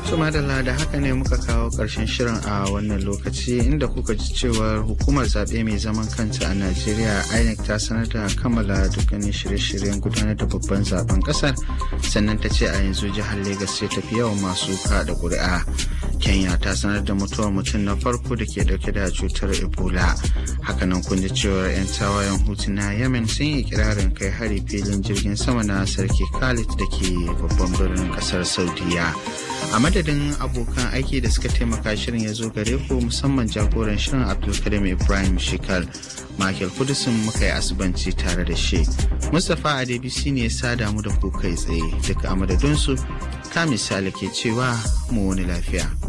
madalla da haka ne muka kawo ƙarshen shirin a wannan lokaci inda kuka ji cewar hukumar zaɓe mai zaman kanta a najeriya inec ta sanar da kammala dukkanin shirye-shiryen gudanar da babban zaben ƙasar sannan ta ce a yanzu jihar Legas ce tafi yawan masu kaɗa ƙuri'a kenya ta sanar da mutuwar mutum na farko da ke dauke da cutar ebola hakanan kun ji cewar 'yan tawayen hutu na yemen sun yi kirarin kai hari filin jirgin sama na sarki khalid da ke babban birnin kasar saudiya a madadin abokan aiki da suka taimaka shirin ya zo gare ku musamman jagoran shirin abdulkarim ibrahim shikal michael kudusin muka yi asibanci tare da shi mustapha adebisi ne ya sada mu da ku kai tsaye duka a madadinsu ka misali ke cewa mu wani lafiya